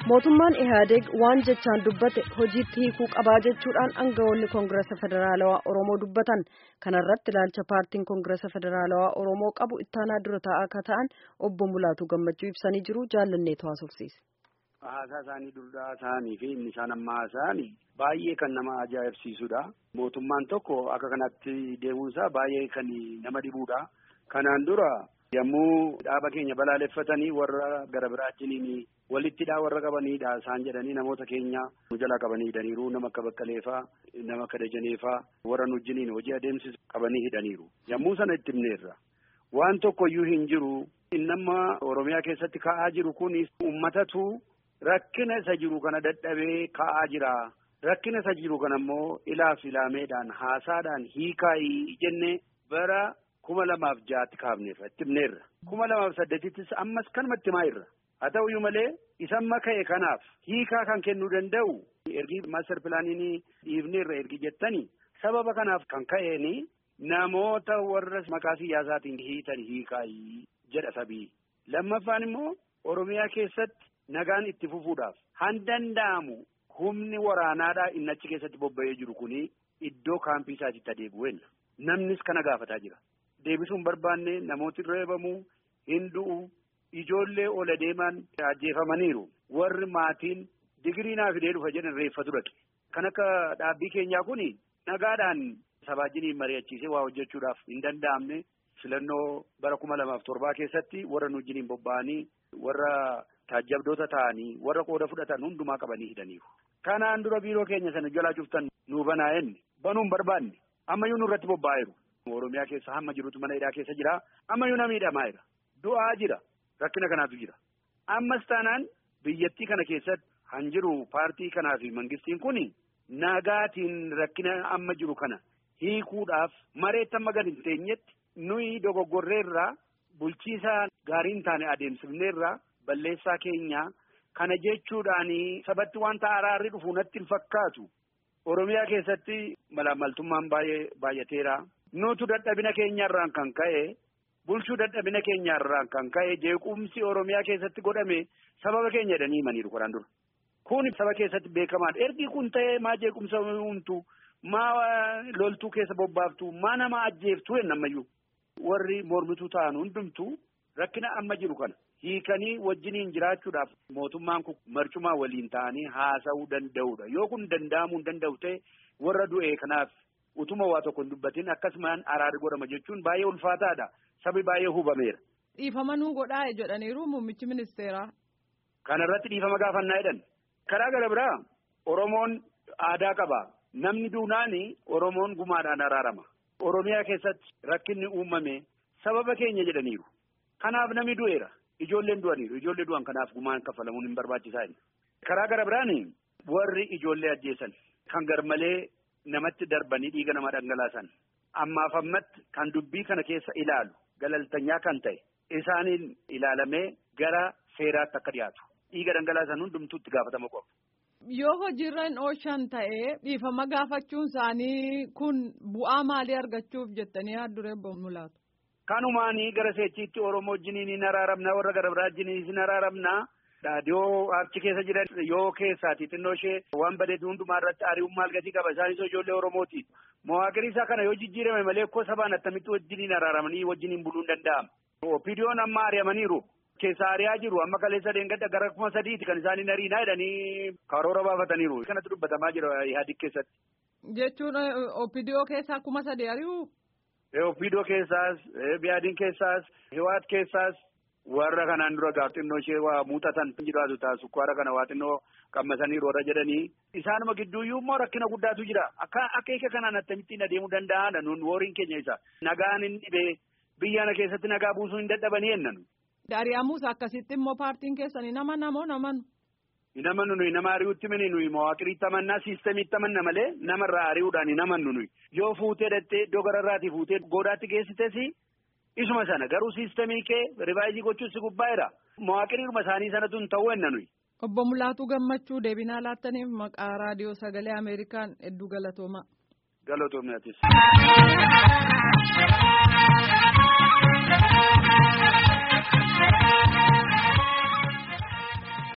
mootummaan ihaadeeg waan jechaan dubbate hojiitti hiikuu qabaa jechuudhaan aangawoonni koongirasa federaalawaa oromoo dubbatan kanarratti ilaalcha paartiin koongirasa federaalawaa oromoo qabu ittaanaa dura taa'aa akka ta'an obbo Mulaatu gammachuu ibsanii jiru jaallannee haasofsiise. Haasaa isaanii duraa isaanii fi inni isaan ammaa isaanii baay'ee kan nama ajaa'ibsiisudha. Mootummaan tokko akka kanatti deemuunsaa baay'ee kan nama dhibuudha. Kanaan dura yommuu dhaaba keenya balaaleffatanii warra gara biraachiniin walittidhaa warra qabaniidha isaan jedhanii namoota keenya nu jalaa qabanii hidhaniiru nama akka baqqaleefaa nama akka dajaneefaa warra nu wajjiniin hojii adeemsisu qabanii hidhaniiru. Yommuu sana itti himneerra waan tokkoyyuu hin jiru nama Oromiyaa keessatti ka'aa jiru kun uummatatu rakkina isa jiru kana dadhabee ka'aa jira. Rakkina isa jiru kana immoo ilaaf ilaameedhaan haasaadhaan hiikaayii jennee bara kuma lamaaf jaatti kaafneerra itti himneerra. Kuma lamaaf saddeetittis ammas kanumatti himaa irra. Haa ta'uyyuu malee isamma ka'e kanaaf hiikaa kan kennuu danda'u ergi maaster pilaaniin dhiibneerra ergi jettanii sababa kanaaf kan ka'eeni namoota warra maqaa siyaasaatiin hiitan hiikaayii jedha sabii. Lammaffaan immoo Oromiyaa keessatti nagaan itti fufuudhaaf han danda'amu humni waraanaadhaa inni achi keessatti bobba'ee jiru kuni iddoo kaampii isaatiitti adeebi'uudha. Namnis kana gaafataa jira. Deebisuu hin barbaanne namooti reebamu hin du'u ijoollee ola deeman ajjeefamaniiru. Warri maatiin digirii naa fidee dhufa jedhan reeffatu dhaqe. Kan akka dhaabbii keenyaa kuni nagaadhaan sabaajiniin mari'achiisee waa hojjechuudhaaf hin danda'amne filannoo bara kuma lamaaf torbaa keessatti warra nu wajjiniin bobba'anii warra taajjabdoota ta'anii warra qooda fudhatan hundumaa qabanii hidhaniiru. Kanaan dura biiroo keenya sana jalaa cuftan nu banaa'enne banuun barbaanne ammayyuu nurratti bobba'eeru. Oromiyaa keessa hamma jirutu mana hidhaa keessa jira. Ammayyuu nama hidhamaa jira. Du'aa jira. Rakkina kanaatu jira. Ammas taanaan biyyattii kana keessatti han jiru paartii kanaa fi mangistiin kuni nagaatiin rakkina amma jiru kana hiikuudhaaf mareetti amma gad hin teenyetti nuyi dogoggorreerraa bulchiisaa gaarii hin taane adeemsifneerraa balleessaa keenya kana jechuudhaanii sabatti wanta araarri dhufu natti hin fakkaatu. Oromiyaa keessatti malaamaltummaan baay'ee baay'ateera. Nutu dadhabina keenyarraan kan ka'e bulchuu dadhabina keenyarraan kan ka'e jeequmsi Oromiyaa keessatti godhame sababa keenya jedhanii himaniiru kanaan dura. Kun saba keessatti beekamaadha. Ergi kun ta'ee maa jeequmsa uumtu maa loltuu keessa bobbaaftu maa nama ajjeeftu hin ammayyuu. Warri mormituu ta'an hundumtuu rakkina amma jiru kana hiikanii wajjiniin jiraachuudhaaf mootummaan kun marcumaa waliin ta'anii haasa'uu danda'udha. Yoo kun danda'amuu hin danda'u ta'e warra du'e kanaaf utuma waa tokko hin dubbatin akkasumaan araarri godhama jechuun baay'ee ulfaataadha. Sabi baay'ee hubameera. Dhiifama nuu godhaa jedhaniiru muummichi ministeeraa. Kana irratti dhiifama gaafannaa jedhan. Karaa gara biraa Oromoon aadaa qaba. Namni duunaani Oromoon gumaadhaan araarama. Oromiyaa keessatti rakkinni uumame sababa keenya jedhaniiru. Kanaaf namni du'eera. Ijoolleen du'aniiru. Ijoollee du'an kanaaf gumaan kaffalamuun hin barbaachisaa inni. Karaa gara biraani warri ijoollee ajjeesan kan garmalee namatti darbanii dhiiga namaa dhangalaasan ammaaf ammatti kan dubbii kana keessa ilaalu galaltanyaa kan ta'e isaaniin ilaalamee gara seeraatti akka dhiyaatu dhiiga dhangalaasan hundumtuu itti gaafatama qabu. Yoo hojiirra hin oolchan ta'ee dhiifama gaafachuun isaanii kun bu'aa maalii argachuuf jettanii haaduree mulaatu. Kanumaanii gara seechiitti Oromoo wajjiniin hin araaramna warra gara biraa wajjiniin hin araaramna. Yoo achi keessa jiran yoo keessaati xinnoo ishee waan badeetu hundumaa irratti ari'uun maal gatii qaba isaanis ijoollee Oromooti. Mawaaqirii isaa kana yoo jijjiirame malee akkoo sabaan attamitti wajjiniin araaramanii wajjiniin buluun danda'ama. Opiidiyoon amma ari'amaniiru. Keessa ari'aa jiru amma kaleessa deengadda gara kuma sadiiti kan isaanii ariinaa jedhanii karoora baafataniiru. Kanatti dubbatamaa jira yaadii keessatti. Jechuun opiidiyoo keessaa kuma sadii ari'uu? Opiidiyoo keessaas, biyaadiin keessaas, hiwaat keessaas warra kanaan dura gaaf xinnoo ishee waa muuxatan jiraatu ta'a sukkaara kana waa xinnoo qammasaniiru warra jedhanii. Isaanuma gidduuyyuu immoo rakkina guddaatu jira. Akka akeeka kanaan akkamittiin adeemuu danda'aadha nuun woriin keenya isa. Nagaan hin dhibee biyya keessatti nagaa buusuu hin dadhabanii jennaan. Ari'amuus akkasitti immoo paartiin keessanii nama namoo namanu. Hin amannu nuyi nama ari'uutti mini nuyi mawaaqiriitti amannaa siistamiitti amanna malee namarraa ari'uudhaan hin amannu nuyi. Yoo fuutee dhattee iddoo gararraatii fuutee goodaatti geessites isuma sana garuu siistamii kee rivaayizii gochuun si gubbaa'eera. Mawaaqiriiruma isaanii sanatu hin ta'uu enna nuyi. Obbo Mulaatuu Gammachuu deebinaa laattaniif maqaa raadiyoo sagalee Ameerikaan hedduu galatoomaa. Galatoomaa.